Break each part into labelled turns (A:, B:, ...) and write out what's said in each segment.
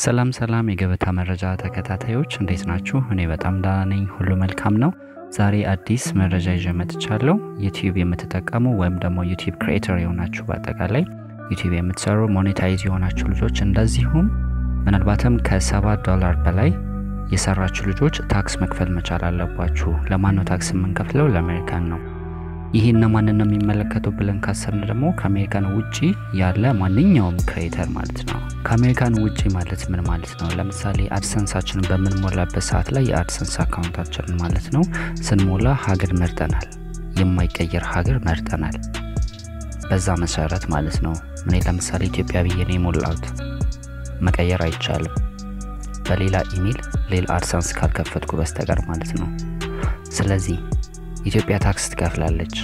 A: ሰላም ሰላም የገበታ መረጃ ተከታታዮች እንዴት ናችሁ? እኔ በጣም ደህና ነኝ፣ ሁሉ መልካም ነው። ዛሬ አዲስ መረጃ ይዤ መጥቻለሁ። ዩቲዩብ የምትጠቀሙ ወይም ደግሞ ዩቲዩብ ክሪኤተር የሆናችሁ በአጠቃላይ ዩቲዩብ የምትሰሩ ሞኔታይዝ የሆናችሁ ልጆች እንደዚሁም ምናልባትም ከሰባት ዶላር በላይ የሰራችሁ ልጆች ታክስ መክፈል መቻል አለባችሁ። ለማን ነው ታክስ የምንከፍለው? ለአሜሪካን ነው። ይህ እነማንን ነው የሚመለከተው ብለን ካሰብን ደግሞ ከአሜሪካን ውጪ ያለ ማንኛውም ክሬተር ማለት ነው። ከአሜሪካን ውጪ ማለት ምን ማለት ነው? ለምሳሌ አድሰንሳችንን በምንሞላበት ሰዓት ላይ የአድሰንስ አካውንታችንን ማለት ነው ስንሞላ ሀገር መርጠናል፣ የማይቀየር ሀገር መርጠናል። በዛ መሰረት ማለት ነው። እኔ ለምሳሌ ኢትዮጵያ ብዬ ነው የሞላሁት፣ መቀየር አይቻልም በሌላ ኢሜል ሌላ አድሰንስ ካልከፈትኩ በስተቀር ማለት ነው። ስለዚህ ኢትዮጵያ ታክስ ትከፍላለች።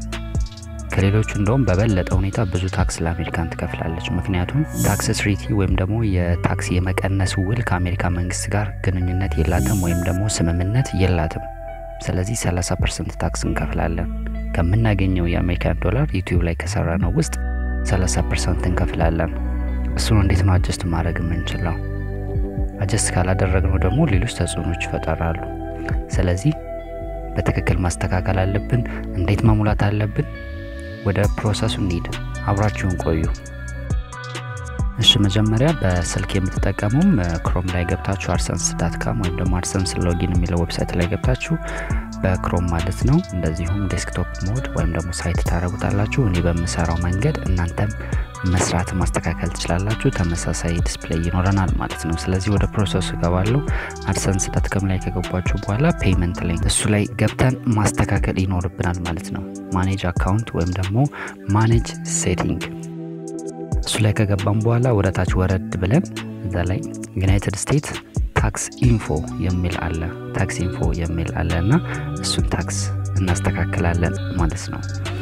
A: ከሌሎቹ እንደውም በበለጠ ሁኔታ ብዙ ታክስ ለአሜሪካን ትከፍላለች። ምክንያቱም ታክስ ትሪቲ ወይም ደግሞ የታክስ የመቀነስ ውል ከአሜሪካ መንግስት ጋር ግንኙነት የላትም ወይም ደግሞ ስምምነት የላትም። ስለዚህ 30 ፐርሰንት ታክስ እንከፍላለን። ከምናገኘው የአሜሪካን ዶላር ዩቲዩብ ላይ ከሰራ ነው ውስጥ 30 ፐርሰንት እንከፍላለን። እሱን እንዴት ነው አጀስት ማድረግ የምንችለው? አጀስት ካላደረግነው ደግሞ ሌሎች ተጽዕኖች ይፈጠራሉ። ስለዚህ በትክክል ማስተካከል አለብን። እንዴት መሙላት አለብን? ወደ ፕሮሰሱ እንሂድ። አብራችሁን ቆዩ። እሺ መጀመሪያ በስልክ የምትጠቀሙም ክሮም ላይ ገብታችሁ አድሰንስ ዳት ካም ወይም ደግሞ አድሰንስ ሎጊን የሚለው ዌብሳይት ላይ ገብታችሁ በክሮም ማለት ነው። እንደዚሁም ዴስክቶፕ ሞድ ወይም ደግሞ ሳይት ታደረጉታላችሁ። እኔ በምሰራው መንገድ እናንተም መስራት ማስተካከል ትችላላችሁ። ተመሳሳይ ዲስፕሌይ ይኖረናል ማለት ነው። ስለዚህ ወደ ፕሮሰሱ እገባለሁ። አድሰንስ ዳትካም ላይ ከገባችሁ በኋላ ፔይመንት ላይ እሱ ላይ ገብተን ማስተካከል ይኖርብናል ማለት ነው። ማኔጅ አካውንት ወይም ደግሞ ማኔጅ ሴቲንግ እሱ ላይ ከገባም በኋላ ወደ ታች ወረድ ብለን እዛ ላይ ዩናይትድ ስቴትስ ታክስ ኢንፎ የሚል አለ ታክስ ኢንፎ የሚል አለ እና እሱን ታክስ እናስተካክላለን ማለት ነው።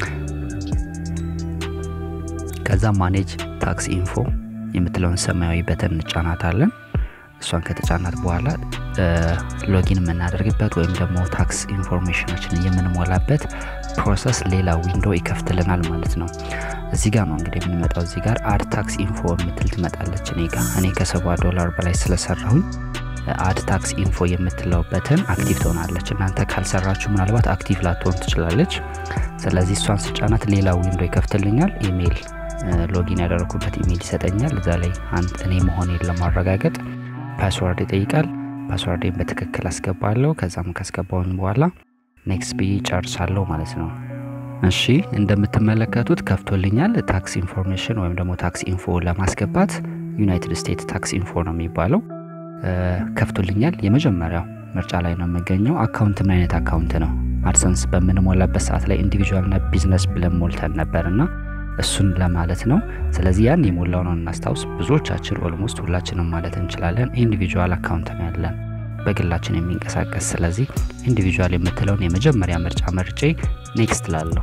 A: ከዛ ማኔጅ ታክስ ኢንፎ የምትለውን ሰማያዊ በተን እንጫናታለን። እሷን ከተጫናት በኋላ ሎጊን የምናደርግበት ወይም ደግሞ ታክስ ኢንፎርሜሽናችንን የምንሞላበት ፕሮሰስ ሌላ ዊንዶ ይከፍትልናል ማለት ነው። እዚህ ጋር ነው እንግዲህ የምንመጣው። እዚህ ጋር አድ ታክስ ኢንፎ የምትል ትመጣለች። እኔ ጋር እኔ ከሰባ ዶላር በላይ ስለሰራሁኝ አድ ታክስ ኢንፎ የምትለው በተን አክቲቭ ትሆናለች። እናንተ ካልሰራችሁ ምናልባት አክቲቭ ላትሆን ትችላለች። ስለዚህ እሷን ስጫናት ሌላ ዊንዶ ይከፍትልኛል። ኢሜይል ሎጊን ያደረኩበት ኢሜይል ይሰጠኛል። እዛ ላይ አንድ እኔ መሆኔን ለማረጋገጥ ፓስዋርድ ይጠይቃል። ፓስዋርዴን በትክክል አስገባለሁ። ከዛም ካስገባውን በኋላ ኔክስት ብዬ ጨርሳለሁ ማለት ነው። እሺ እንደምትመለከቱት ከፍቶልኛል። ታክስ ኢንፎርሜሽን ወይም ደግሞ ታክስ ኢንፎ ለማስገባት ዩናይትድ ስቴትስ ታክስ ኢንፎ ነው የሚባለው። ከፍቶልኛል። የመጀመሪያው ምርጫ ላይ ነው የምገኘው። አካውንት ምን አይነት አካውንት ነው? አድሰንስ በምንሞላበት ሰዓት ላይ ኢንዲቪጁዋልና ቢዝነስ ብለን ሞልተን ነበር እና እሱን ለማለት ነው። ስለዚህ ያን የሞላው ነው እናስታውስ። ብዙዎቻችን ኦልሞስት ሁላችንም ማለት እንችላለን ኢንዲቪጁዋል አካውንት ነው ያለን በግላችን የሚንቀሳቀስ ስለዚህ ኢንዲቪጁዋል የምትለውን የመጀመሪያ ምርጫ መርጬ ኔክስት ላለሁ።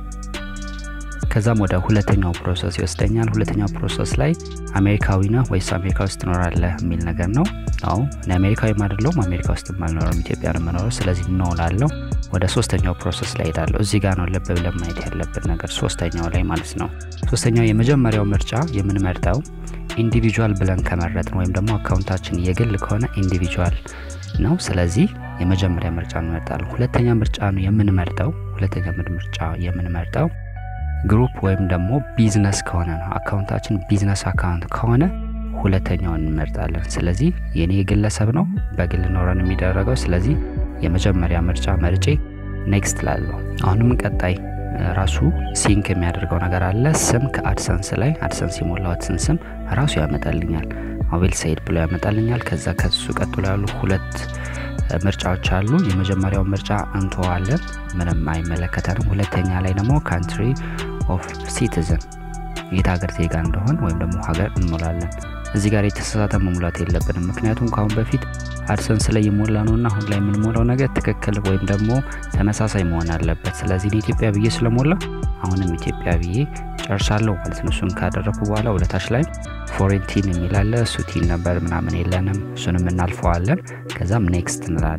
A: ከዛም ወደ ሁለተኛው ፕሮሰስ ይወስደኛል። ሁለተኛው ፕሮሰስ ላይ አሜሪካዊ ነህ ወይስ አሜሪካ ውስጥ ትኖራለህ የሚል ነገር ነው። አዎ እኔ አሜሪካዊም አይደለሁም አሜሪካ ውስጥ አልኖረም ኢትዮጵያ ነው የምኖረው። ስለዚህ ነው ላለሁ። ወደ ሶስተኛው ፕሮሰስ ላይ ሄዳለሁ። እዚህ ጋር ነው ልብ ብለን ማየት ያለብን ነገር ሶስተኛው ላይ ማለት ነው። ሶስተኛው የመጀመሪያው ምርጫ የምንመርጠው ኢንዲቪጁዋል ብለን ከመረጥን ወይም ደግሞ አካውንታችን የግል ከሆነ ኢንዲቪጁዋል ነው። ስለዚህ የመጀመሪያ ምርጫ እንመርጣለን። ሁለተኛ ምርጫ ነው የምንመርጠው ሁለተኛ ምርጫ የምንመርጠው ግሩፕ ወይም ደግሞ ቢዝነስ ከሆነ ነው። አካውንታችን ቢዝነስ አካውንት ከሆነ ሁለተኛውን እንመርጣለን። ስለዚህ የኔ የግለሰብ ነው በግል ኖረን የሚደረገው። ስለዚህ የመጀመሪያ ምርጫ መርጬ ኔክስት ላለው። አሁንም ቀጣይ ራሱ ሲንክ የሚያደርገው ነገር አለ። ስም ከአድሰንስ ላይ አድሰንስ የሞላሁትን ስም ራሱ ያመጣልኛል። አቤል ሰይድ ብሎ ያመጣልኛል። ከዛ ከሱ ቀጥሎ ያሉ ሁለት ምርጫዎች አሉ። የመጀመሪያው ምርጫ እንተዋለን፣ ምንም አይመለከተንም። ሁለተኛ ላይ ደግሞ ካንትሪ ኦፍ ሲቲዝን የት ሀገር ዜጋ እንደሆን ወይም ደግሞ ሀገር እንሞላለን። እዚህ ጋር የተሳሳተ መሙላት የለብንም። ምክንያቱም ከአሁን በፊት አድሰንስ ላይ የሞላ ነው እና አሁን ላይ የምንሞላው ነገር ትክክል ወይም ደግሞ ተመሳሳይ መሆን አለበት። ስለዚህ ኢትዮጵያ ብዬ ስለሞላ አሁንም ኢትዮጵያ ብዬ ጨርሳለሁ ማለት ነው። እሱን ካደረኩ በኋላ ወደ ታች ላይ ፎሬን ቲን የሚላለ እሱ ቲን ነበር ምናምን የለንም። እሱንም እናልፈዋለን። ከዛም ኔክስት እንላለን።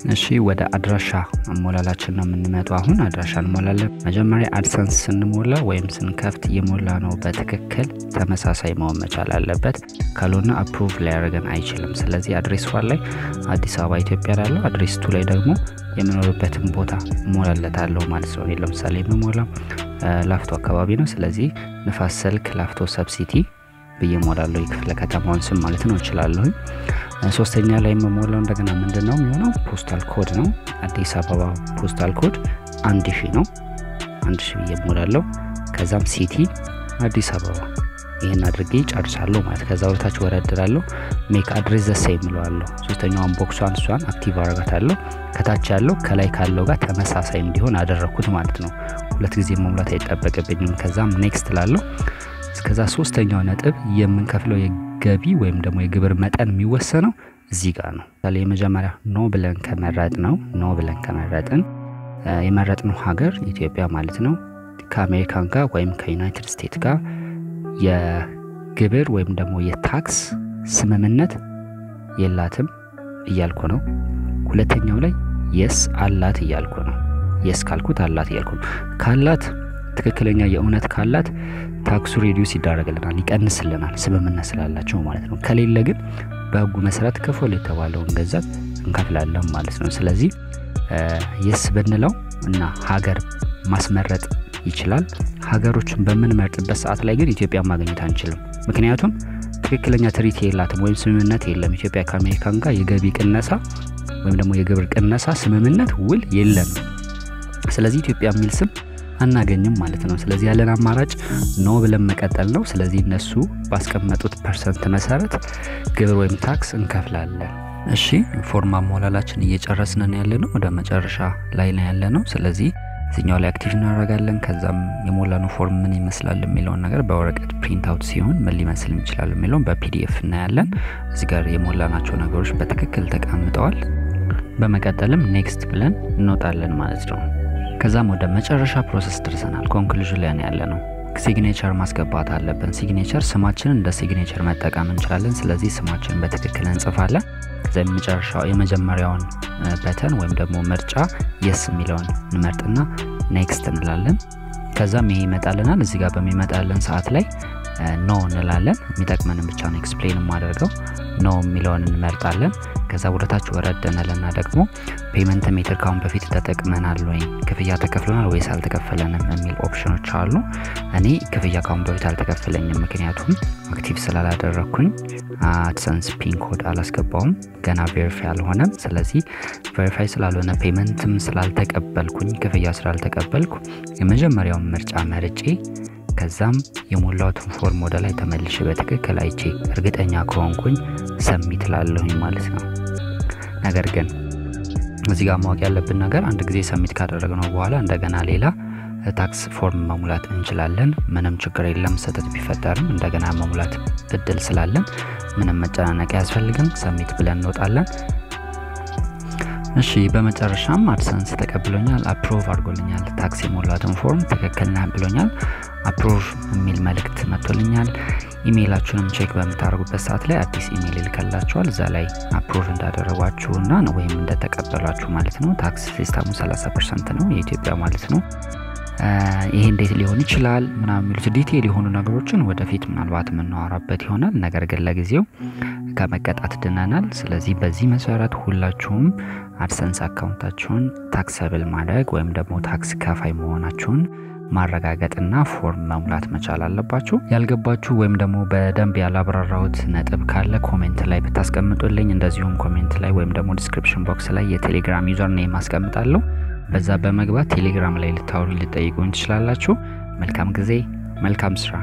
A: እሺ ወደ አድራሻ አሞላላችን ነው የምንመጣው። አሁን አድራሻ እንሞላለን። መጀመሪያ አድሰንስ ስንሞላ ወይም ስንከፍት የሞላ ነው በትክክል ተመሳሳይ መሆን መቻል አለበት። ካልሆነ አፕሩቭ ሊያደርገን አይችልም። ስለዚህ አድሬስ ዋን ላይ አዲስ አበባ ኢትዮጵያ ላለው አድሬስ ቱ ላይ ደግሞ የምኖርበትን ቦታ እሞላለታለሁ ማለት ነው። እኔ ለምሳሌ የምሞላው ላፍቶ አካባቢ ነው። ስለዚህ ንፋስ ስልክ ላፍቶ ሰብሲቲ ብዬ ሞላለሁ። የክፍለ ከተማውን ስም ማለት ነው እችላለሁ። ሶስተኛ ላይ የምሞላው እንደገና ምንድን ነው የሚሆነው ፖስታል ኮድ ነው። አዲስ አበባ ፖስታል ኮድ አንድ ሺ ነው። አንድ ሺ ብዬ ሞላለሁ። ከዛም ሲቲ አዲስ አበባ ይህን አድርጌ ጨርሳለሁ ማለት ከዛ ወደታች ወረድራለሁ። ሜክ አድሬስ ዘሴ የምለዋለሁ። ሶስተኛዋን ቦክሷን እሷን አክቲቭ አረጋታለሁ። ከታች ያለው ከላይ ካለው ጋር ተመሳሳይ እንዲሆን አደረግኩት ማለት ነው። ሁለት ጊዜ መሙላት አይጠበቅብኝም። ከዛም ኔክስት ላለሁ ከዛ ሶስተኛው ነጥብ የምንከፍለው የገቢ ወይም ደግሞ የግብር መጠን የሚወሰነው እዚህ ጋር ነው። ምሳሌ የመጀመሪያ ኖ ብለን ከመረጥ ነው ኖ ብለን ከመረጥን የመረጥነው ሀገር ኢትዮጵያ ማለት ነው ከአሜሪካን ጋር ወይም ከዩናይትድ ስቴትስ ጋር የግብር ወይም ደግሞ የታክስ ስምምነት የላትም እያልኩ ነው። ሁለተኛው ላይ የስ አላት እያልኩ ነው። የስ ካልኩት አላት እያልኩ ነው። ካላት ትክክለኛ የእውነት ካላት ታክሱ ሬዲዩስ ይዳረግልናል፣ ይቀንስልናል ስምምነት ስላላቸው ማለት ነው። ከሌለ ግን በህጉ መሰረት ክፈል የተባለውን ገንዘብ እንከፍላለን ማለት ነው። ስለዚህ የስ ብንለው እና ሀገር ማስመረጥ ይችላል። ሀገሮችን በምንመርጥበት ሰዓት ላይ ግን ኢትዮጵያ ማግኘት አንችልም። ምክንያቱም ትክክለኛ ትሪት የላትም ወይም ስምምነት የለም። ኢትዮጵያ ከአሜሪካን ጋር የገቢ ቅነሳ ወይም ደግሞ የግብር ቅነሳ ስምምነት ውል የለንም። ስለዚህ ኢትዮጵያ የሚል ስም አናገኝም ማለት ነው። ስለዚህ ያለን አማራጭ ኖ ብለን መቀጠል ነው። ስለዚህ እነሱ ባስቀመጡት ፐርሰንት መሰረት ግብር ወይም ታክስ እንከፍላለን። እሺ ፎርም አሞላላችን እየጨረስን ያለ ነው። ወደ መጨረሻ ላይ ነው ያለ ነው። ስለዚህ እዚኛው ላይ አክቲቭ እናደርጋለን። ከዛም የሞላነው ፎርም ምን ይመስላል የሚለውን ነገር በወረቀት ፕሪንት አውት ሲሆን ምን ሊመስል ይችላል የሚለውን በፒዲኤፍ እናያለን። እዚህ ጋር የሞላናቸው ነገሮች በትክክል ተቀምጠዋል። በመቀጠልም ኔክስት ብለን እንወጣለን ማለት ነው። ከዛም ወደ መጨረሻ ፕሮሰስ ደርሰናል። ኮንክሉዥን ላይ ያለ ነው። ሲግኔቸር ማስገባት አለብን። ሲግኔቸር ስማችንን እንደ ሲግኔቸር መጠቀም እንችላለን። ስለዚህ ስማችንን በትክክል እንጽፋለን። ከዛ የመጨረሻው የመጀመሪያውን በተን ወይም ደግሞ ምርጫ የስ የሚለውን እንመርጥና ኔክስት እንላለን። ከዛም ይሄ ይመጣልናል። እዚህ ጋር በሚመጣልን ሰዓት ላይ ኖ እንላለን። የሚጠቅመንን ብቻ ነው ኤክስፕሌን የማደርገው። ኖ የሚለውን እንመርጣለን። ከዛ ወደታች ወረድ እንልና ደግሞ ፔመንት ሜትር ካሁን በፊት ተጠቅመናል ወይ ክፍያ ተከፍሎናል ወይስ አልተከፈለንም የሚል ኦፕሽኖች አሉ። እኔ ክፍያ ካሁን በፊት አልተከፈለኝም፣ ምክንያቱም አክቲቭ ስላላደረግኩኝ አድሰንስ ፒን ኮድ አላስገባውም፣ ገና ቬሪፋይ አልሆነም። ስለዚህ ቬሪፋይ ስላልሆነ ፔመንትም ስላልተቀበልኩኝ ክፍያ ስላልተቀበልኩ የመጀመሪያውን ምርጫ መርጬ ከዛም የሞላሁትን ፎርም ወደ ላይ ተመልሼ በትክክል አይቼ እርግጠኛ ከሆንኩኝ ሰሚት ላለሁኝ ማለት ነው። ነገር ግን እዚህ ጋር ማወቅ ያለብን ነገር አንድ ጊዜ ሰሚት ካደረግነው በኋላ እንደገና ሌላ ታክስ ፎርም መሙላት እንችላለን። ምንም ችግር የለም። ስህተት ቢፈጠርም እንደገና መሙላት እድል ስላለን ምንም መጨናነቅ አያስፈልግም። ሰሚት ብለን እንወጣለን። እሺ በመጨረሻም አድሰንስ ተቀብሎኛል፣ አፕሮቭ አድርጎልኛል። ታክስ የሞላትን ፎርም ትክክል ነህ ብሎኛል። አፕሮቭ የሚል መልእክት መጥቶልኛል። ኢሜይላችሁንም ቼክ በምታደርጉበት ሰዓት ላይ አዲስ ኢሜይል ይልከላችኋል። እዛ ላይ አፕሮቭ እንዳደረጓችሁና ወይም እንደተቀበሏችሁ ማለት ነው። ታክስ ሲስተሙ 30 ፐርሰንት ነው የኢትዮጵያ ማለት ነው። ይሄ እንዴት ሊሆን ይችላል ምናምን የሚሉት ዲቴይል የሆኑ ነገሮችን ወደፊት ምናልባት የምናወራበት ይሆናል። ነገር ግን ለጊዜው ከመቀጣት ድነናል። ስለዚህ በዚህ መሰረት ሁላችሁም አድሰንስ አካውንታችሁን ታክሰብል ማድረግ ወይም ደግሞ ታክስ ከፋይ መሆናችሁን ማረጋገጥና ፎርም መሙላት መቻል አለባችሁ። ያልገባችሁ ወይም ደግሞ በደንብ ያላብራራሁት ነጥብ ካለ ኮሜንት ላይ ብታስቀምጡልኝ፣ እንደዚሁም ኮሜንት ላይ ወይም ደግሞ ዲስክሪፕሽን ቦክስ ላይ የቴሌግራም ዩዘር ኔም አስቀምጣለሁ። በዛ በመግባት ቴሌግራም ላይ ልታወሩ ልጠይቁኝ ትችላላችሁ። መልካም ጊዜ፣ መልካም ስራ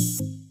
B: ይሁን።